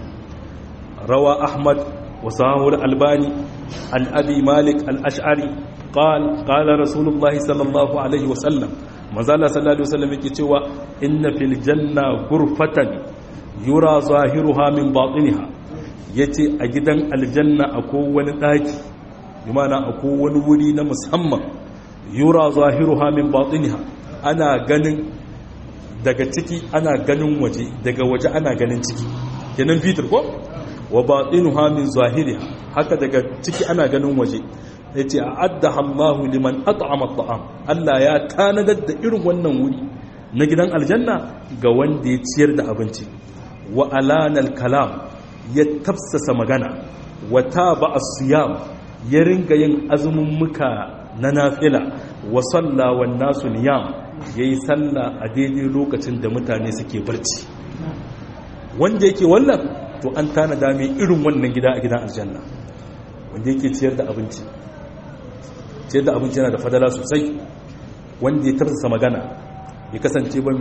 rawa ahmad وصححه الألباني عن أبي مالك الأشعري قال قال رسول الله صلى الله عليه وسلم مازال صلى الله عليه وسلم يكتوى إن في الجنة غرفة يرى ظاهرها من باطنها yace a gidan aljanna akwai wani daki bimana akwai wani wuri na musamman yura zahiruha min batiniha ana ganin daga ciki ana ganin waje daga waje ana ganin ciki kenan fitir ko wa batinuha min zahiriha haka daga ciki ana ganin waje yace a'addaha Allahu liman at'ama at'am Allah ya tanadar da irin wannan wuri na gidan aljanna ga wanda ya ciyar da abinci wa alanal kalam ya tafsasa magana wa taba as-siyam ya ringa yin azumin muka na nafila wa salla wan nasu niyam yayi sallah a daidai lokacin da mutane suke barci wanda yake wannan to an tanada mai irin wannan gida a gidan aljanna wanda yake ciyar da abinci ciyar da abinci yana da fadala sosai wanda ya tafsasa magana ya kasance ba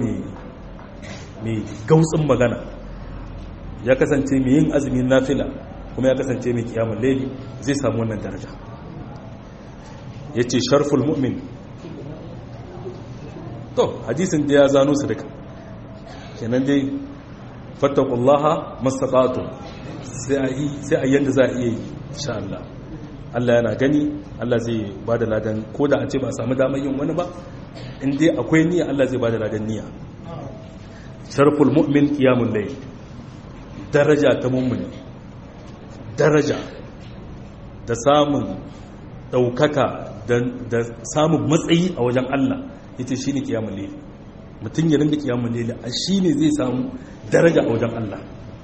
mai gautsin magana ya kasance mai yin azumin nafila kuma ya kasance mai kiyamun laili zai samu wannan daraja ya ce sharful mu'min to hadisin da ya zano su duka kenan dai fattakullaha mastata'tu sai a yanda za a iya yi insha Allah Allah yana gani Allah zai bada ladan ko da a ce ba a samu damar yin wani ba in dai akwai niyya Allah zai bada ladan niyya sharful mu'min qiyamul layl daraja ta mu'mini daraja da samun daukaka da samun matsayi a wajen Allah yace shine qiyamul layl mutum ya rinda kiyamun lele a shi ne zai samu daraja a wajen Allah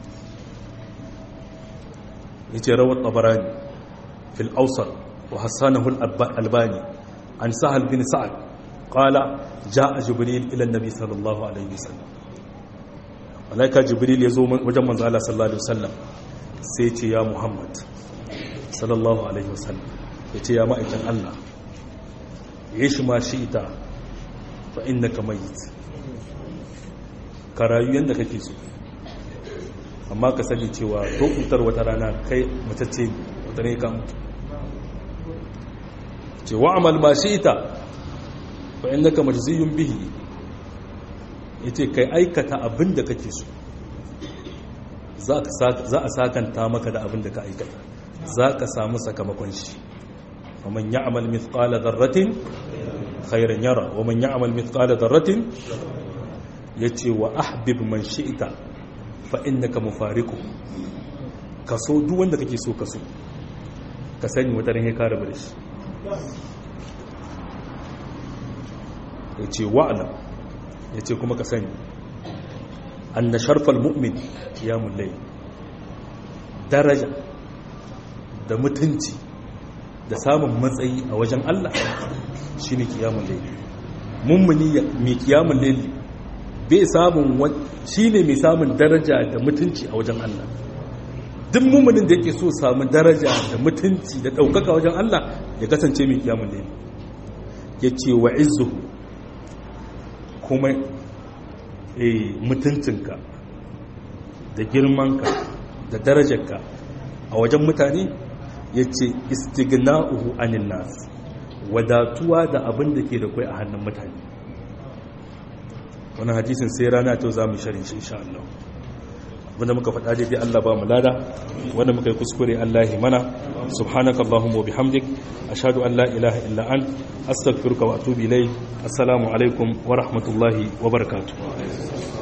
ya ce rawar tabarani fil ausar wa hassanahul albani an sahal bin sa'ad qala ja'a jibril ila annabi sallallahu alaihi wasallam malaika jibril ya zo wajen manzo Allah sallallahu alaihi wasallam sai ya ce ya muhammad sallallahu alaihi wasallam ya ce ya ma'aikin Allah ya shi ma shi ita fa innaka mayyit ka rayu yadda kake so amma ka sani cewa to kutar wata rana kai matacce wata ne ka mutu ce wa amal ma shi ita fa innaka majziyun bihi yace kai aikata abin da kake so za a sakanta maka da abin da ka aikata za ka samu sakamakon shi ومن يعمل مثقال ذرة خيرا يرى ومن يعمل مثقال ذرة يتي وأحبب من شئت فإنك مفارقه kaso duk wanda kake so kaso ka sani wata ran ya kare bare shi yace wa'lam yace kuma ka sani anna sharfal mu'min qiyamul layl daraja da mutunci da samun matsayi a wajen Allah shi ne kiyamun laili mummuni mai kiyamun laili bai samun shi ne mai samun daraja da mutunci a wajen Allah duk mummunin da yake so samun daraja da mutunci da ɗaukaka wajen Allah ya kasance mai kiyamun laili ya ce wa izu kuma mutuncinka da girmanka da darajarka a wajen mutane yace istighna'uhu anin nas wadatuwa da abin da ke da kai a hannun mutane wannan hadisin sai rana ta zamu sharin shi insha Allah wanda muka faɗa daidai Allah ba mu lada wanda muka yi kuskure Allah ya mana subhanaka allahumma wa bihamdik ashhadu an la ilaha illa ant astaghfiruka wa atubu ilayk assalamu alaikum wa rahmatullahi wa barakatuh